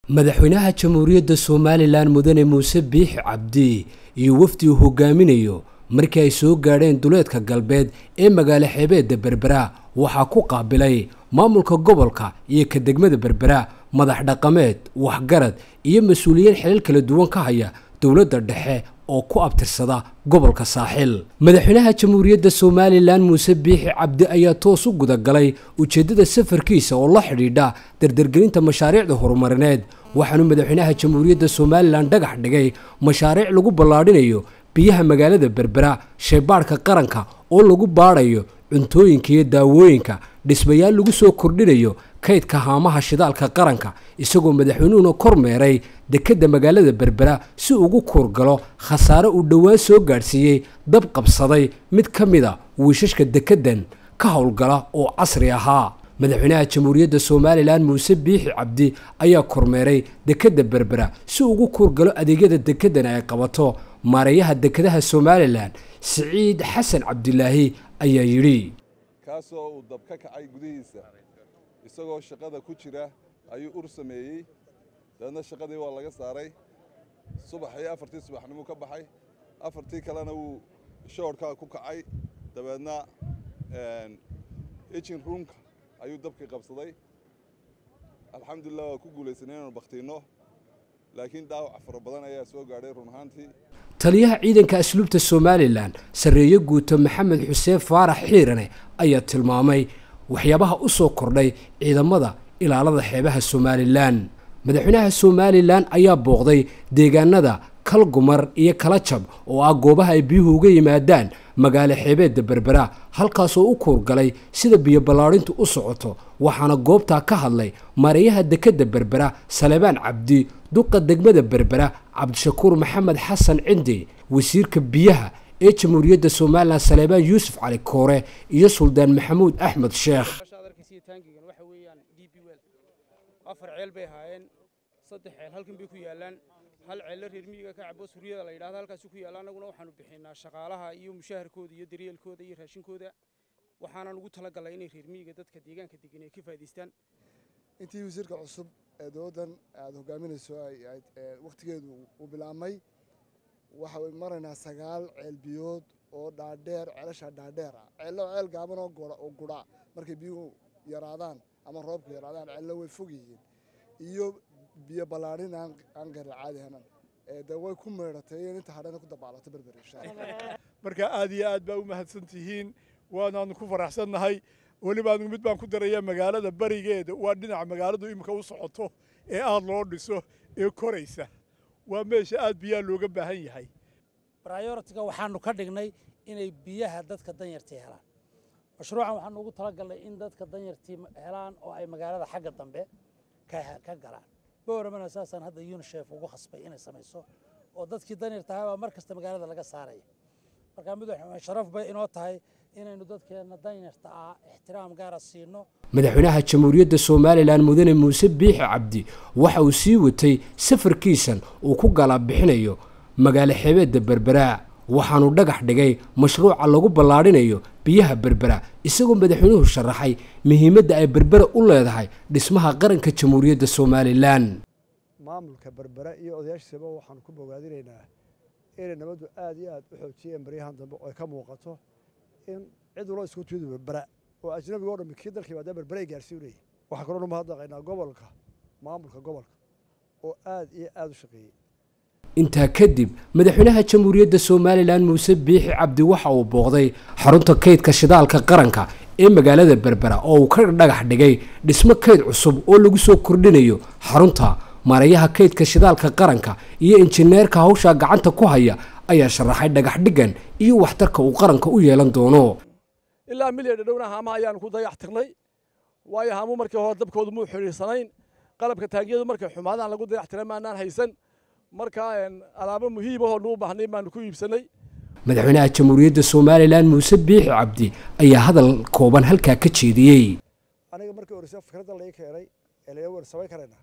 madaxweynaha jamhuuriyadda somalilan mudane muuse biixi cabdi iyo wafdi uu hogaaminayo markii ay soo gaadheen duleedka galbeed ee magaalo xeebeedda berbera waxaa ku qaabilay maamulka gobolka iyo ka degmada berbera madax dhaqameed waxgarad iyo mas-uuliyiin xilal kala duwan ka haya dowladda dhexe oo ku abtirsada gobolka saaxil madaxweynaha jamhuuriyadda somalilan muuse biixi cabdi ayaa toos u gudagalay ujeeddada safarkiisa oo la xidhiidha dardargelinta mashaariicda horumarineed waxaanu madaxweynaha jamhuuriyadda somalilan dhagax dhigay mashaariic lagu ballaadhinayo biyaha magaalada berbera shaybaadhka qaranka oo lagu baadhayo cuntooyinka iyo daawooyinka dhismayaal lagu soo kordhinayo kaydka haamaha shidaalka qaranka isagoo madaxweynuhuna kormeeray dekedda magaalada berbera si ugu kuurgalo khasaare uu dhowaan soo gaadhsiiyey dab qabsaday mid ka mid a wiishashka dekeddan ka howlgala oo casri ahaa madaxweynaha jamhuuriyadda somalilan muuse biixi cabdi ayaa kormeeray dekedda berbera si ugu kuurgalo adeegyada dekeddan ay qabato maareeyaha dekedaha somalilan siciid xasan cabdilaahi ayaa yidhi kaasoo uu dab ka kacay gudihiisa isagoo shaqada ku jira ayuu ur sameeyey dabeedna shaqadii waa laga saaray subaxii afartii subaxnimuu ka baxay afartii kalena wuu shoorhkaa ku kacay dabeedna ejin ruunka ayuu dabkii qabsaday alxamdulilah waa ku guulaysanay inaanu bakhtiinno laakiin dhaawac fara badan ayaa soo gaadhay run ahaantii taliyaha ciidanka asluubta somalilan sarreeye guuto maxamed xuseen faarax xiirane ayaa tilmaamay waxyaabaha u soo kordhay ciidamada ilaalada xeebaha somalilan madaxweynaha somalilan ayaa booqday deegaanada kalgumar iyo kala jab oo ah goobaha ay biyuhu uga yimaadaan magaalo xeebeedda berbera halkaasoo u kuurgalay sida biyo ballaadhintu u socoto waxaana goobtaa ka hadlay maareeyaha dekedda berbera salebaan cabdi duqa degmada berbera cabdishakuur maxamed xasan cindi wasiirka biyaha ee jamhuuriyadda somalilan salebaan yuusuf cali koore iyo suldaan maxamuud axmed sheekh afar ceel bay ahaayeen saddex ceel halkan bay ku yaalaan hal ceella reer miyiga ka cabo suryada la yidhahdo halkaasi ku yaalla annaguna waxaanu bixinaa shaqaalaha iyo mushaharkooda iyo daryeelkooda iyo raashinkooda waxaana ugu talagalay inay reer miyiga dadka deegaanka degan ay ka faa'iidaystaan intii wasiirka cusub ee dowladdan aad hogaaminayso wakhtigeedu uu bilaabmay waxay maraynaa sagaal ceel biyood oo dhaadheer ceelasha dhaadheer ah ceello ceel gaaban oo gudha markay biyuhu yaraadaan ama roobku yaraadaan ceello way fog yihiin iyo biyo ballaadhin aan garin caadi hanan de way ku meedhatay in inta hadhana ku dabaalato berber insha allah marka aad iyo aad baa u mahadsan tihiin waanaanu ku faraxsannahay weliba anigu mid baan ku daraya magaalada barigeeda waa dhinaca magaaladu iminka u socoto ee aad loo dhiso ee koraysa waa meesha aad biyaha looga baahan yahay bryoritiga waxaanu ka dhignay inay biyaha dadka danyartii helaan mashruucan waxaanu ugu talagalnay in dadka danyartii helaan oo ay magaalada xagga dambe ka galaan bowramana saasaan hadda unisef ugu khasbay inay samayso oo dadkii danyarta ahaa baa mar kasta magaalada laga saaraya marka mid sharaf bay inoo tahay inaynu dadkeenna danyarta ah ixtiraam gaara siino madaxweynaha jamhuuriyadda somalilan mudane muuse biixi cabdi waxa uu sii watay safarkiisan uu ku galaabixinayo magaalo xeebeedda berbera waxaanu dhagax dhigay mashruuca lagu ballaadhinayo biyaha berbera isagoo madaxweynuhu sharaxay muhiimadda ay berbera u leedahay dhismaha qaranka jamhuuriyadda somalilan maamulka berbera iyo odayaashiisaba waxaanu ku bogaadinaynaa inay nabaddu aad iyo aad u xoojiyeen baryahan dambe oo ay ka muuqato in cid waloo isku tiidu berbera oo ajnabiga o dhammi kii dalka yimaada berbera ay gaarsiin leeyihin waxaa kaloo dhan mahadnaqaynaa gobolka maamulka gobolka oo aad iyo aad u shaqeeyey intaa kadib madaxweynaha jamhuuriyadda somalilan muuse biixi cabdi waxa uu booqday xarunta kaydka shidaalka qaranka ee magaalada berbera oo uu ka dhagax dhigay dhismo kayd cusub oo lagu soo kordhinayo xarunta maareeyaha kaydka shidaalka qaranka iyo injineerka hawshaa gacanta ku haya ayaa sharaxay dhagax dhigan iyo waxtarka uu qaranka u yeelan doono ilaa milyan dhadhowna haamaha ayaanu ku dayax tirnay waayo haamuu markii hore dabkoodu muu xidhiirsanayn qalabka taagiyadu markay xumaadaan lagu dayax tiray maanaan haysan marka alaabo muhiim ahoo nuu baahnay baanu ku iibsanay madaxweynaha jamhuuriyadda somalilan muuse biixi cabdi ayaa hadal kooban halkaa ka jeediyey aniga markii horeysa fikradda lai keenay ee laga wer samayn karaynaa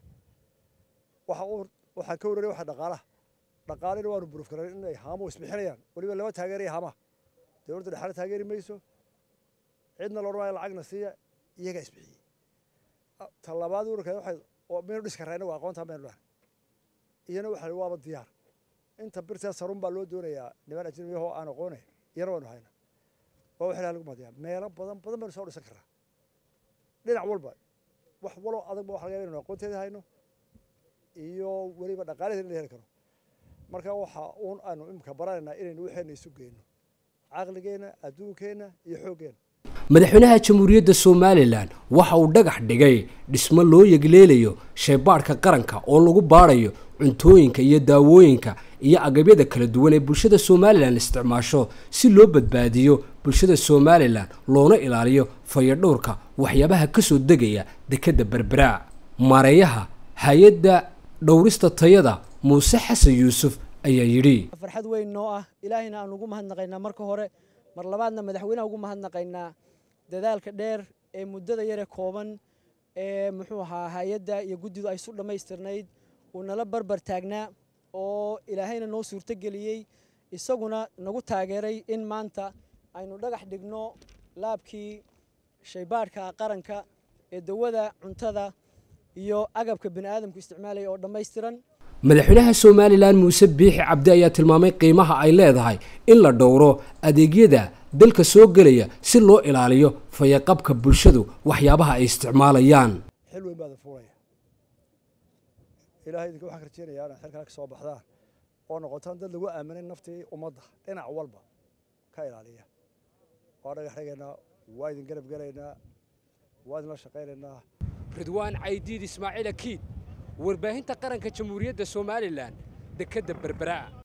waxaan ka warranay waxa dhaqaalaha dhaqaalina waanu buruuf karan inay haamuhu isbixinayaan weliba lama taageeraya haamaha dowladda dhexaale taageeri mayso cidna loodhan maayo lacagna siiya iyagaa isbixiyey talabaad urarka waxay oo maynu dhis karayna waa aqoontaa maynu dhahay iyana waxa waaba diyaar inta birtaa sarun baa loo doonayaa niman ajnabiyahoo aan aqoonay iyana waynu hayna waa wax ilaha lagu madiyaa meelo badan badan baynu soo dhisan karraa dhinac walba wax waloo adag ba waxa laga yaaba inaynu aqoonteeda hayno iyo weliba dhaqaalaheeda in la heli karo marka waxa uun aanu imika baranaynaa inaynu waxeenna isu geyno caqligeenna adduunkeenna iyo xooggeenna madaxweynaha jamhuuriyadda somalilan waxa uu dhagax dhigay dhismo loo yegleelayo shaybaadhka qaranka oo lagu baadhayo cuntooyinka iyo daawooyinka iyo agabyada kala duwan ee bulshada somalilan isticmaasho si loo badbaadiyo bulshada somalilan loona ilaaliyo fayadhowrka waxyaabaha ka soo degaya dekedda berberaa maareeyaha hay-adda dhowrista tayada muuse xasan yuusuf ayaa yidhi farxad weyn noo ah ilaahayna aan ugu mahadnaqaynaa marka hore mar labaadna madaxweynaha ugu mahadnaqaynaa dadaalka dheer ee muddada yare kooban ee muxuu ahaa hay-adda iyo guddidu ay su dhammaystirnayd uu nala barbar taagnaa oo ilaahayna noo suurtogeliyey isaguna nagu taageeray in maanta aynu dhagax dhigno laabkii shaybaadhka qaranka ee dawada cuntada iyo agabka bini aadamku isticmaalaya oo dhammaystiran madaxweynaha somalilan muuse biixi cabdi ayaa tilmaamay qiimaha ay leedahay in la dhowro adeegyada dalka soo gelaya si loo ilaaliyo fayaqabka bulshadu waxyaabaha ay isticmaalayaan xil weyn baada fuulaya ilahay idinka waxaan ka rajeynayaa inaad xilkana ka soo baxdaan oo noqotaan dad lagu aaminay naftii ummadda dhinac walba ka ilaaliya waa dhagax dhigaynaa waa idin garab gelaynaa waa idinla shaqaynaynaa ridwaan caydiid ismaaciil akiid warbaahinta qaranka jamhuuriyadda somalilan dekedda berberaa